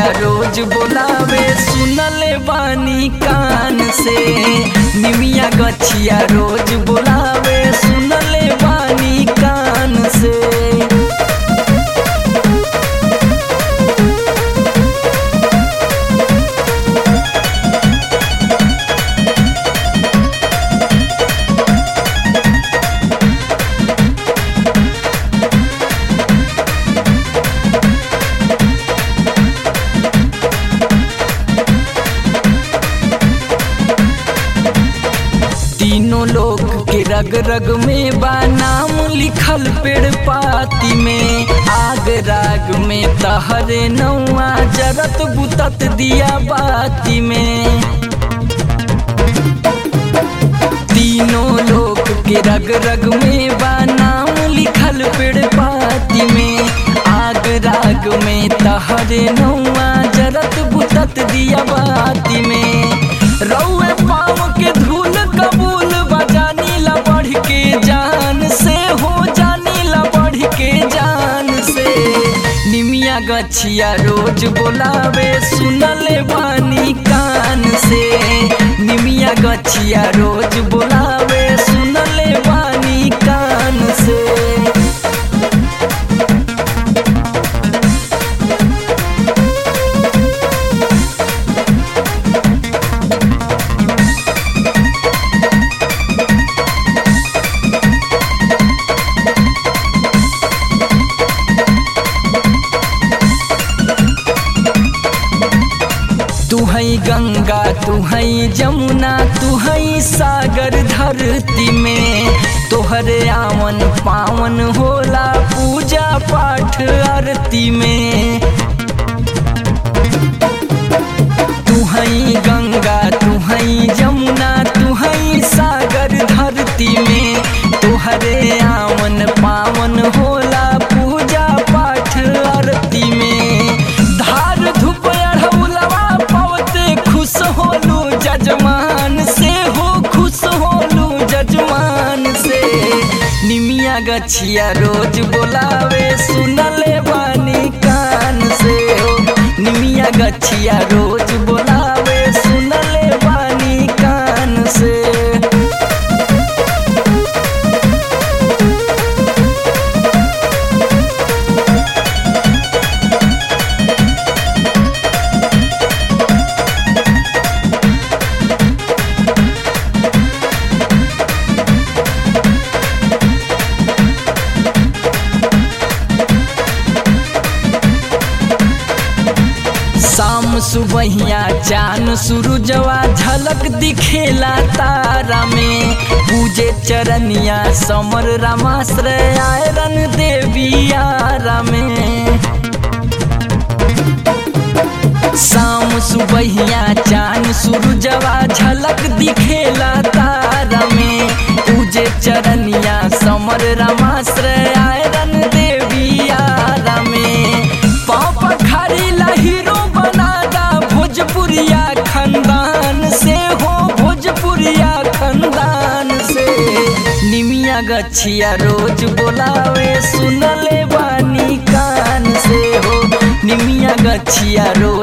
गछिया रोज बोलावे सुनले बानी कान से निमिया गछिया रोज बोलावे सुनले बानी कान से तीनों लोग के रग रग में बा नाम लिखल पेड़ पाती में आग राग में तहरे नौआ जरत बुतत दिया बाती में तीनों लोग के रग रग में बा नाम लिखल पेड़ पाती में आग राग में तहरे नौआ जरत बुतत दिया बाती में रौए पाँव के धूल कबूल बजानी ला बढ़ के जान से हो जानी ला बढ़ के जान से निमिया गछिया रोज बोलावे सुनले बानी कान से निमिया गछिया रोज बोलावे सुनले बानी कान से तू है गंगा तू है जमुना तू है सागर धरती में तोहरे आवन पावन होला पूजा पाठ आरती में तू है गंगा तू है जमुना तू है सागर धरती में तोहरे आवन पावन होला पूजा पाठ आरती में धार धूप अढ़ौलवा पवते खुश होलू जजमान से हो खुश होलू जजमान से निमिया गछिया रोज बोलावे सुनले बानी कान से हो निमिया गछिया रोज बोलावे सुनले बानी कान से शाम सुबहिया चान सूरजवा झलक दिखेला तारा में पूजे चरनिया समर रामाश्रय आयरन देवी आरा में शाम सुबहिया चान सूरजवा झलक दिखेला तारा में पूजे चरनिया समर रामाश्रय आयरन देवी आरा में पाप खरी हीरो बनादा भोजपुरिया खानदान से हो भोजपुरिया खानदान से निमिया गछिया रोज बोलावे सुनले बानी कान से हो निमिया गछिया रोज